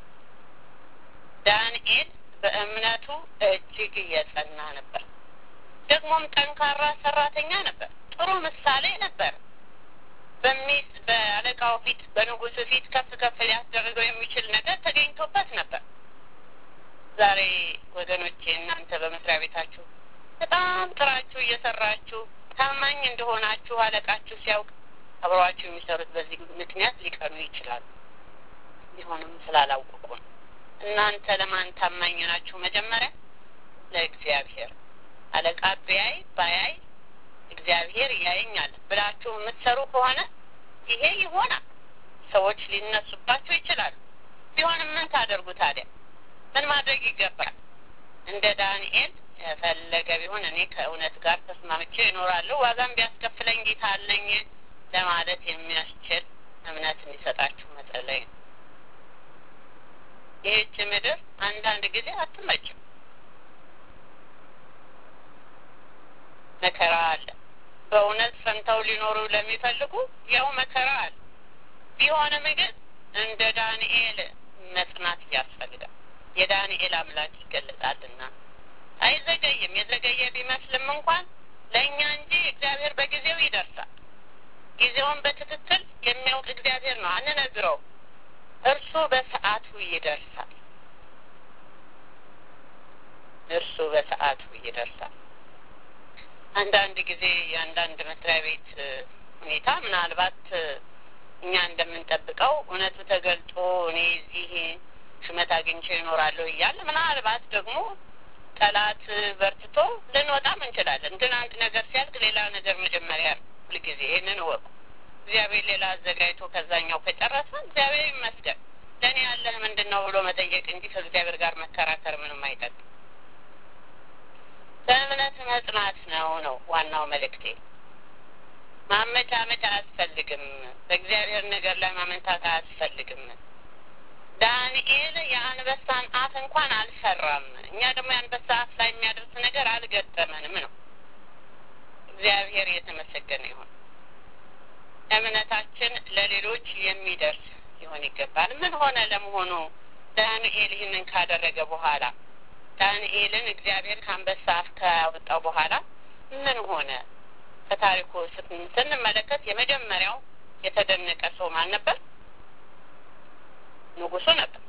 ዳንኤል በእምነቱ እጅግ እየጸና ነበር። ደግሞም ጠንካራ ሰራተኛ ነበር። ጥሩ ምሳሌ ነበር። በሚስ በአለቃው ፊት በንጉሱ ፊት ከፍ ከፍ ሊያስደርገው የሚችል ነገር ተገኝቶበት ነበር። ዛሬ ወገኖቼ እናንተ በመስሪያ ቤታችሁ በጣም ጥራችሁ እየሰራችሁ ታማኝ እንደሆናችሁ አለቃችሁ ሲያውቅ አብረዋችሁ የሚሰሩት በዚህ ምክንያት ሊቀኑ ይችላሉ። ቢሆንም ስላላወቁ ነው። እናንተ ለማን ታማኝ ናችሁ? መጀመሪያ ለእግዚአብሔር። አለቃ ቢያይ ባያይ እግዚአብሔር ያየኛል ብላችሁ የምትሰሩ ከሆነ ይሄ ይሆናል። ሰዎች ሊነሱባችሁ ይችላሉ። ቢሆንም ምን ታደርጉ ታዲያ? ምን ማድረግ ይገባል? እንደ ዳንኤል የፈለገ ቢሆን እኔ ከእውነት ጋር ተስማምቼ እኖራለሁ፣ ዋጋም ቢያስከፍለኝ ጌታ አለኝ ለማለት የሚያስችል እምነት እንዲሰጣችሁ መጸለይ ነው። ይህች ምድር አንዳንድ ጊዜ አትመችም። መከራ አለ። በእውነት ፈንተው ሊኖሩ ለሚፈልጉ ያው መከራ አለ። ቢሆንም ግን እንደ ዳንኤል መጽናት ያስፈልጋል። የዳንኤል አምላክ ይገለጻልና አይዘገይም። የዘገየ ቢመስልም እንኳን ለእኛ እንጂ እግዚአብሔር በጊዜው ይደርሳል። ጊዜውን በትክክል የሚያውቅ እግዚአብሔር ነው፣ አንነግረው። እርሱ በሰዓቱ ይደርሳል። እርሱ በሰዓቱ ይደርሳል። አንዳንድ ጊዜ የአንዳንድ መስሪያ ቤት ሁኔታ ምናልባት እኛ እንደምንጠብቀው እውነቱ ተገልጦ እኔ እዚህ ሹመት አግኝቼ ይኖራለሁ እያለ ምናልባት ደግሞ ጠላት በርትቶ ልንወጣም እንችላለን። ግን አንድ ነገር ሲያልቅ ሌላ ነገር መጀመሪያ ነው። ሁልጊዜ ይህንን እወቁ። እግዚአብሔር ሌላ አዘጋጅቶ ከዛኛው ከጨረሰ እግዚአብሔር ይመስገን። ለእኔ ያለህ ምንድን ነው ብሎ መጠየቅ እንጂ ከእግዚአብሔር ጋር መከራከር ምንም አይጠቅም። በእምነት መጽናት ነው ነው ዋናው መልእክቴ። ማመቻመች አያስፈልግም። በእግዚአብሔር ነገር ላይ ማመንታት አያስፈልግም። ዳንኤል የአንበሳን አፍ እንኳን አልሰራም። እኛ ደግሞ የአንበሳ አፍ ላይ የሚያደርስ ነገር አልገጠመንም ነው። እግዚአብሔር የተመሰገነ ይሁን። እምነታችን ለሌሎች የሚደርስ ሊሆን ይገባል። ምን ሆነ ለመሆኑ ዳንኤል ይህንን ካደረገ በኋላ ዳንኤልን እግዚአብሔር ከአንበሳ አፍ ካወጣው በኋላ ምን ሆነ? ከታሪኩ ስንመለከት የመጀመሪያው የተደነቀ ሰው ማን ነበር? ንጉሱ ነበር።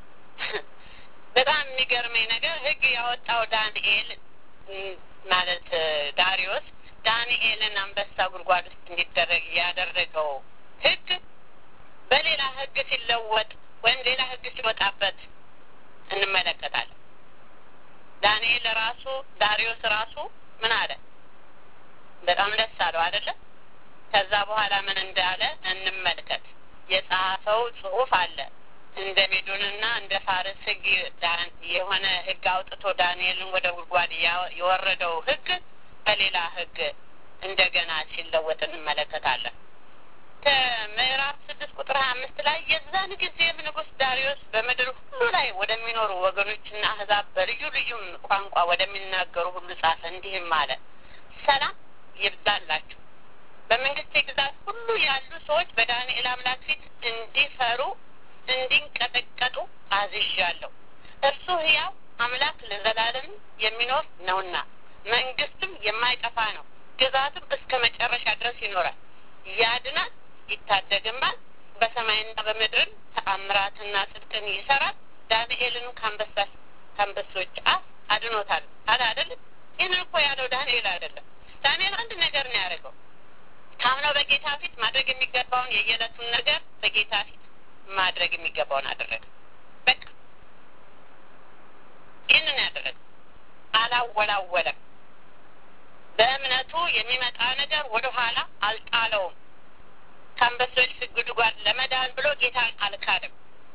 በጣም የሚገርመኝ ነገር ሕግ ያወጣው ዳንኤል ማለት ዳሪዮስ ዳንኤልን አንበሳ ጉድጓድ ውስጥ እንዲደረግ ያደረገው ሕግ በሌላ ሕግ ሲለወጥ ወይም ሌላ ሕግ ሲወጣበት እንመለከታለን። ዳንኤል ራሱ ዳሪዮስ ራሱ ምን አለ? በጣም ደስ አለው አይደለም? ከዛ በኋላ ምን እንዳለ እንመልከት። የጻፈው ጽሑፍ አለ እንደ ሜዶንና እንደ ፋርስ ህግ የሆነ ህግ አውጥቶ ዳንኤልን ወደ ጉድጓድ የወረደው ህግ በሌላ ህግ እንደገና ሲለወጥ እንመለከታለን። ከምዕራፍ ስድስት ቁጥር ሀያ አምስት ላይ የዛን ጊዜም ንጉሥ ዳሪዮስ በምድር ሁሉ ላይ ወደሚኖሩ ወገኖችና አህዛብ በልዩ ልዩም ቋንቋ ወደሚናገሩ ሁሉ ጻፈ። እንዲህም አለ፣ ሰላም ይብዛላችሁ። በመንግስቴ ግዛት ሁሉ ያሉ ሰዎች በዳንኤል አምላክ ፊት እንዲፈሩ እንዲንቀጠቀጡ አዝዣለሁ። እርሱ ሕያው አምላክ ለዘላለም የሚኖር ነውና መንግስትም የማይጠፋ ነው፣ ግዛትም እስከ መጨረሻ ድረስ ይኖራል። ያድናል፣ ይታደግማል፣ በሰማይና በምድርን ተአምራትና ጽድቅን ይሰራል። ዳንኤልንም ከአንበሶች አፍ አድኖታል አለ አይደለም። ይህንን እኮ ያለው ዳንኤል አይደለም። ዳንኤል አንድ ነገር ነው ያደረገው። ካምነው በጌታ ፊት ማድረግ የሚገባውን የየዕለቱን ነገር በጌታ ፊት ማድረግ የሚገባውን አደረገ። በቃ ይህንን ያደረገ አላወላወለም። በእምነቱ የሚመጣ ነገር ወደኋላ አልጣለውም። ከአንበሶች ጉድጓድ ለመዳን ብሎ ጌታን አልካደም።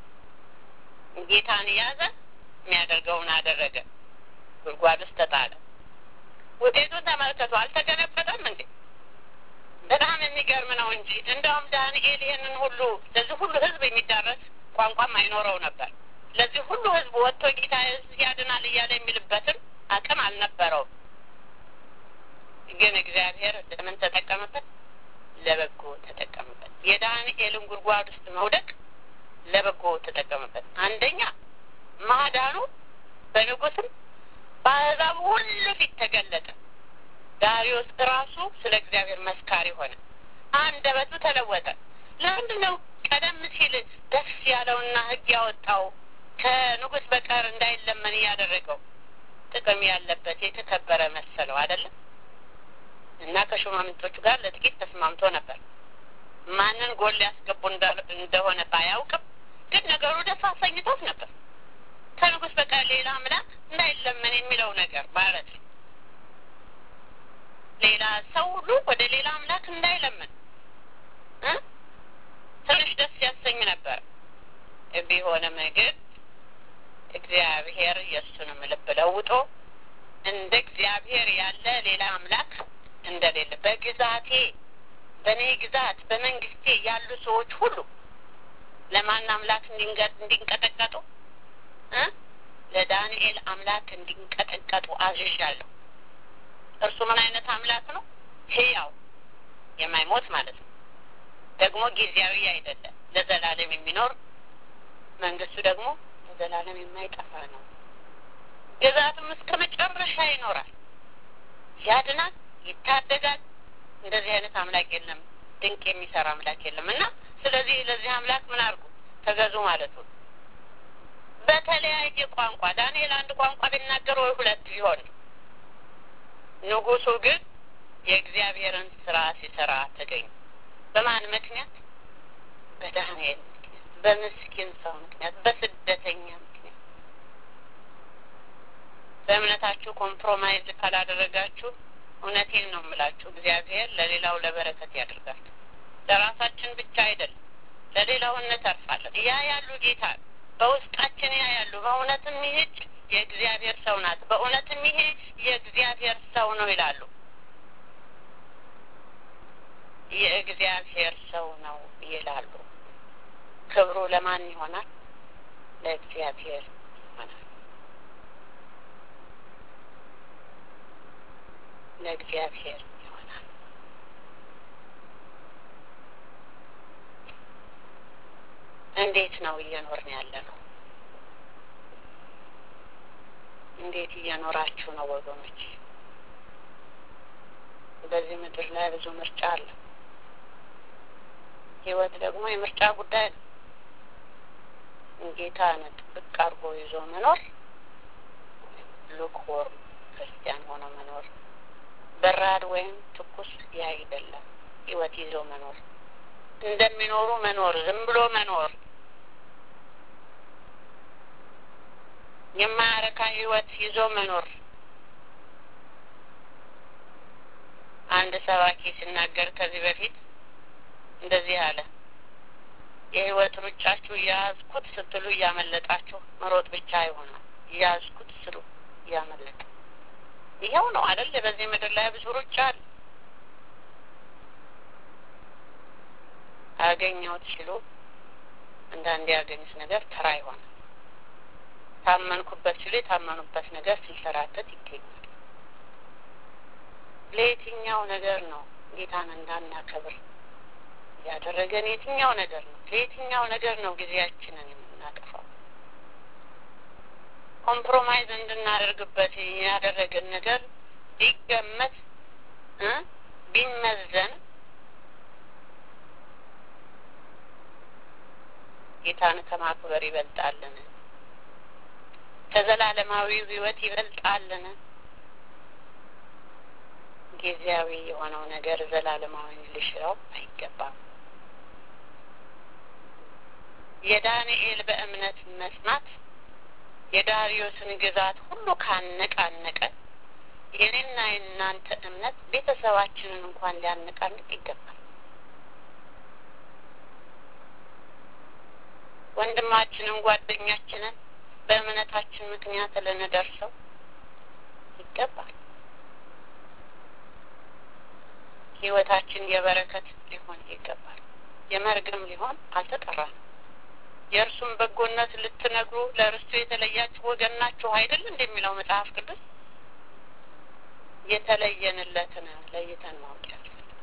ጌታን ያዘ፣ የሚያደርገውን አደረገ። ጉድጓድ ውስጥ ተጣለ። ውጤቱን ተመልከቱ። አልተገለበጠም እንዴ? በጣም የሚገርም ነው እንጂ እንደውም ዳንኤል ይህንን ሁሉ ለዚህ ሁሉ ሕዝብ የሚዳረስ ቋንቋም አይኖረው ነበር። ለዚህ ሁሉ ሕዝብ ወጥቶ ጌታ ያድናል እያለ የሚልበትም አቅም አልነበረውም። ግን እግዚአብሔር ለምን ተጠቀመበት? ለበጎ ተጠቀመበት። የዳንኤልን ጉድጓድ ውስጥ መውደቅ ለበጎ ተጠቀመበት። አንደኛ ማዳኑ በንጉስም በአሕዛብ ሁሉ ፊት ተገለጠ። ዳሪዮስ ራሱ ስለ እግዚአብሔር መስካሪ ሆነ። አንደበቱ ተለወጠ። ለምንድን ነው ቀደም ሲል ደስ ያለውና ሕግ ያወጣው ከንጉስ በቀር እንዳይለመን እያደረገው ጥቅም ያለበት የተከበረ መሰለው አይደለም? እና ከሹማምንቶቹ ጋር ለጥቂት ተስማምቶ ነበር። ማንን ጎል ሊያስገቡ እንደሆነ ባያውቅም ግን ነገሩ ደስ አሰኝቶት ነበር። ከንጉስ በቀር ሌላ አምላክ እንዳይለመን የሚለው ነገር ማለት ነው። ሌላ ሰው ሁሉ ወደ ሌላ አምላክ እንዳይለምን ትንሽ ደስ ያሰኝ ነበር። ቢሆንም ግን እግዚአብሔር የእሱንም ልብ ለውጦ እንደ እግዚአብሔር ያለ ሌላ አምላክ እንደሌለ በግዛቴ በእኔ ግዛት በመንግስቴ ያሉ ሰዎች ሁሉ ለማን አምላክ እንዲንቀጠቀጡ ለዳንኤል አምላክ እንዲንቀጠቀጡ አዝዣለሁ። እርሱ ምን አይነት አምላክ ነው? ሕያው የማይሞት ማለት ነው። ደግሞ ጊዜያዊ አይደለም፣ ለዘላለም የሚኖር መንግስቱ ደግሞ ለዘላለም የማይጠፋ ነው። ግዛቱም እስከ መጨረሻ ይኖራል። ያድናል፣ ይታደጋል። እንደዚህ አይነት አምላክ የለም፣ ድንቅ የሚሰራ አምላክ የለም። እና ስለዚህ ለዚህ አምላክ ምን አድርጉ ተገዙ ማለት ነው። በተለያየ ቋንቋ ዳንኤል አንድ ቋንቋ ቢናገር ወይ ሁለት ቢሆን ንጉሱ ግን የእግዚአብሔርን ስራ ሲሰራ ተገኙ። በማን ምክንያት? በዳንኤል ምክንያት፣ በምስኪን ሰው ምክንያት፣ በስደተኛ ምክንያት። በእምነታችሁ ኮምፕሮማይዝ ካላደረጋችሁ እውነቴን ነው የምላችሁ እግዚአብሔር ለሌላው ለበረከት ያደርጋል። ለራሳችን ብቻ አይደለም፣ ለሌላው እንተርፋለን። ያ ያሉ ጌታ በውስጣችን ያ ያሉ በእውነትም ይህች የእግዚአብሔር ሰው ናት፣ በእውነትም ይሄ የእግዚአብሔር ሰው ነው ይላሉ። የእግዚአብሔር ሰው ነው ይላሉ። ክብሩ ለማን ይሆናል? ለእግዚአብሔር ይሆናል። ለእግዚአብሔር ይሆናል። እንዴት ነው እየኖርን ያለ ነው? እንዴት እየኖራችሁ ነው ወገኖች? በዚህ ምድር ላይ ብዙ ምርጫ አለ። ህይወት ደግሞ የምርጫ ጉዳይ ነው። ጌታን ጥብቅ አድርጎ ይዞ መኖር፣ ሉክዎርም ክርስቲያን ሆኖ መኖር፣ በራድ ወይም ትኩስ ያ አይደለም። ህይወት ይዞ መኖር፣ እንደሚኖሩ መኖር፣ ዝም ብሎ መኖር የማያረካ ህይወት ይዞ መኖር። አንድ ሰባኪ ሲናገር ከዚህ በፊት እንደዚህ አለ። የህይወት ሩጫችሁ እያያዝኩት ስትሉ እያመለጣችሁ መሮጥ ብቻ ይሆናል። እያያዝኩት ስሉ እያመለጠ ይኸው ነው አይደል? በዚህ ምድር ላይ ብዙ ሩጫ አለ። አገኘሁት ሲሉ አንዳንድ ያገኙት ነገር ተራ ይሆናል። ታመንኩበት ሲሉ የታመኑበት ነገር ሲንሸራተት ይገኛል። ለየትኛው ነገር ነው ጌታን እንዳናከብር ያደረገን? የትኛው ነገር ነው? ለየትኛው ነገር ነው ጊዜያችንን የምናጠፋው? ኮምፕሮማይዝ እንድናደርግበት ያደረገን ነገር ቢገመት ቢመዘን ጌታን ከማክበር ይበልጣልን? ከዘላለማዊው ሕይወት ይበልጣልን? ጊዜያዊ የሆነው ነገር ዘላለማዊ ሊሽረው አይገባም። የዳንኤል በእምነት መስማት የዳሪዮስን ግዛት ሁሉ ካነቃነቀ የኔና የእናንተ እምነት ቤተሰባችንን እንኳን ሊያነቃንቅ ይገባል። ወንድማችንን፣ ጓደኛችንን በእምነታችን ምክንያት ልንደርሰው ይገባል። ህይወታችን የበረከት ሊሆን ይገባል። የመርገም ሊሆን አልተጠራንም። የእርሱም በጎነት ልትነግሩ ለርስቱ የተለያችሁ ወገን ናችሁ አይደል እንደሚለው መጽሐፍ ቅዱስ የተለየንለትን ለይተን ማወቅ ያስፈልጋል።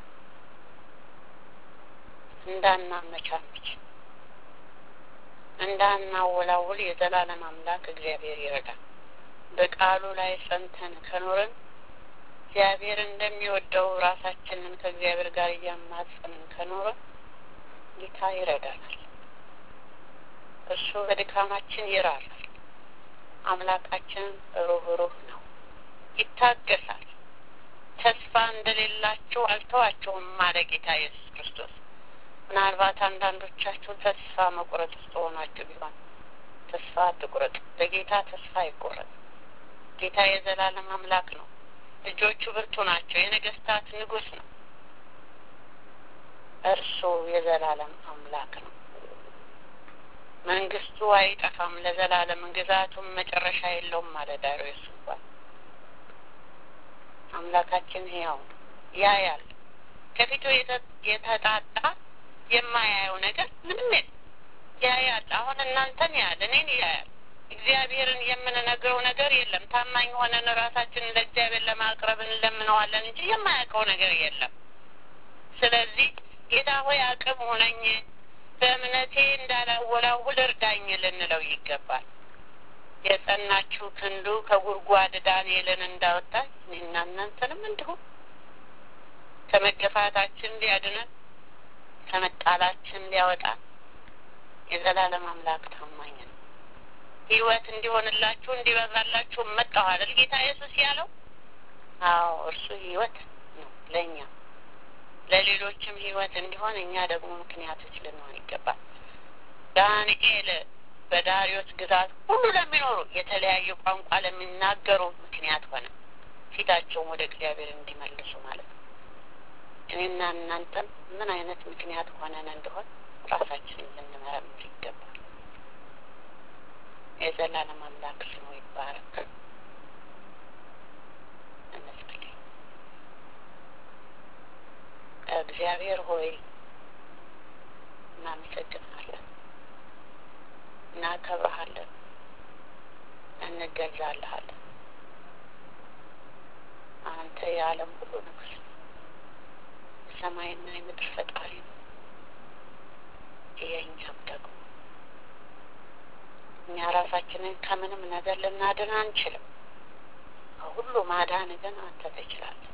እንዳናመቻመች፣ እንዳናወላውል የዘላለም አምላክ እግዚአብሔር ይረዳል። በቃሉ ላይ ጸንተን ከኖርን እግዚአብሔር እንደሚወደው ራሳችንን ከእግዚአብሔር ጋር እያማጸንን ከኖርን ጌታ ይረዳናል። እሱ በድካማችን ይራራል። አምላካችን ሩህሩህ ነው፣ ይታገሳል። ተስፋ እንደሌላቸው አልተዋቸውም አለ ጌታ ኢየሱስ ክርስቶስ። ምናልባት አንዳንዶቻችሁ ተስፋ መቁረጥ ውስጥ ሆናችሁ ቢሆን ተስፋ አትቁረጥ። በጌታ ተስፋ አይቆረጥ። ጌታ የዘላለም አምላክ ነው። ልጆቹ ብርቱ ናቸው። የነገስታት ንጉሥ ነው። እርሱ የዘላለም አምላክ ነው። መንግስቱ አይጠፋም ለዘላለም፣ ግዛቱም መጨረሻ የለውም አለ ዳርዮስ እንኳን። አምላካችን ሕያው ነው፣ ያያል። ከፊቱ የተጣጣ የማያየው ነገር ምንም የለም። ያያል። አሁን እናንተን ያያል፣ እኔን ያያል። እግዚአብሔርን የምንነግረው ነገር የለም። ታማኝ ሆነን ራሳችንን ለእግዚአብሔር ለማቅረብ እንለምነዋለን እንጂ የማያውቀው ነገር የለም። ስለዚህ ጌታ ሆይ አቅም ሆነኝ፣ በእምነቴ እንዳላወላውል እርዳኝ ልንለው ይገባል። የጸናችው ክንዱ ከጉድጓድ ዳንኤልን እንዳወጣ እኔና እናንተንም እንዲሁም ከመገፋታችን ሊያድነን ከመጣላችን ሊያወጣ የዘላለም አምላክ ታማኝ ነው። ህይወት እንዲሆንላችሁ እንዲበዛላችሁ መጣሁ አይደል ጌታ ኢየሱስ ያለው? አዎ እርሱ ህይወት ነው ለእኛ ለሌሎችም ህይወት እንዲሆን እኛ ደግሞ ምክንያቶች ልንሆን ይገባል። ዳንኤል በዳሪዮስ ግዛት ሁሉ ለሚኖሩ የተለያየ ቋንቋ ለሚናገሩ ምክንያት ሆነ፣ ፊታቸውን ወደ እግዚአብሔር እንዲመልሱ ማለት ነው። እኔና እናንተም ምን አይነት ምክንያት ሆነን እንደሆን ራሳችንን ልንመረምር ይገባል። የዘላለም አምላክ ስሙ ይባረክ። እንጸልይ። እግዚአብሔር ሆይ እናመሰግናለን፣ እናከብረሃለን፣ እንገዛልሃለን። አንተ የዓለም ሁሉ ንጉሥ ነው። የሰማይና የምድር ፈጣሪ ነው። የእኛም ደግሞ እኛ ራሳችንን ከምንም ነገር ልናድን አንችልም። ከሁሉ ማዳን ግን አንተ ትችላለህ።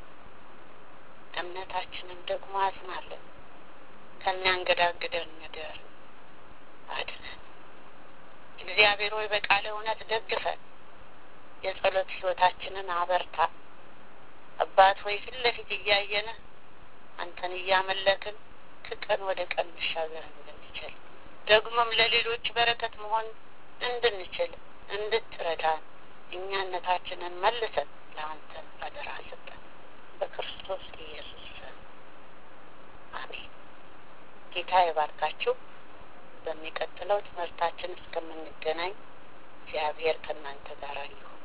እምነታችንን ደግሞ አጽናለን። ከሚያንገዳግደን ነገር አድነን። እግዚአብሔር ሆይ በቃለ እውነት ደግፈን፣ የጸሎት ህይወታችንን አበርታ። አባት ሆይ ፊት ለፊት እያየን አንተን እያመለክን ከቀን ወደ ቀን መሻገር እንድንችል ደግሞም ለሌሎች በረከት መሆን እንድንችል እንድትረዳን እኛነታችንን መልሰን ለአንተ አደራ ሰጠን። በክርስቶስ ኢየሱስ ስም አሜን። ጌታ ይባርካችሁ። በሚቀጥለው ትምህርታችን እስከምንገናኝ እግዚአብሔር ከእናንተ ጋር ይሁን።